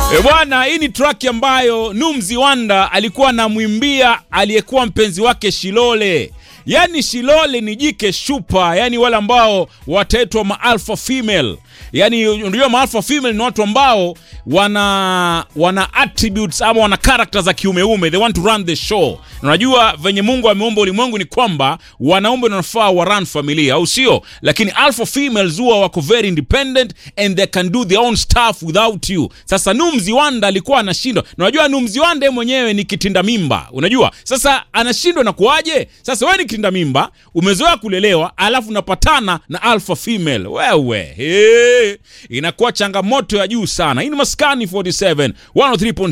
E bwana, hii ni track ambayo Numzi Wanda alikuwa anamwimbia aliyekuwa mpenzi wake Shilole. Yaani Shilole ni jike shupa, yani wale ambao wataitwa ma alpha female. Yaani unajua ma alpha female ni watu ambao wana wana attributes ama wana character za kiumeume, they want to run the show. Na Unajua venye Mungu ameumba ulimwengu ni kwamba wanaume wanafaa wa run familia, au sio? Lakini alpha females huwa wako very independent and they can do their own stuff without you. Sasa Numzi Wanda alikuwa anashindwa. Na Unajua Numzi Wanda yeye mwenyewe ni kitinda mimba, unajua? Sasa anashindwa na kuaje? Sasa wewe ni kitinda mimba, umezoea kulelewa, alafu unapatana na alpha female. Wewe, hey, inakuwa changamoto ya juu sana. Hii ni Maskani 47 103.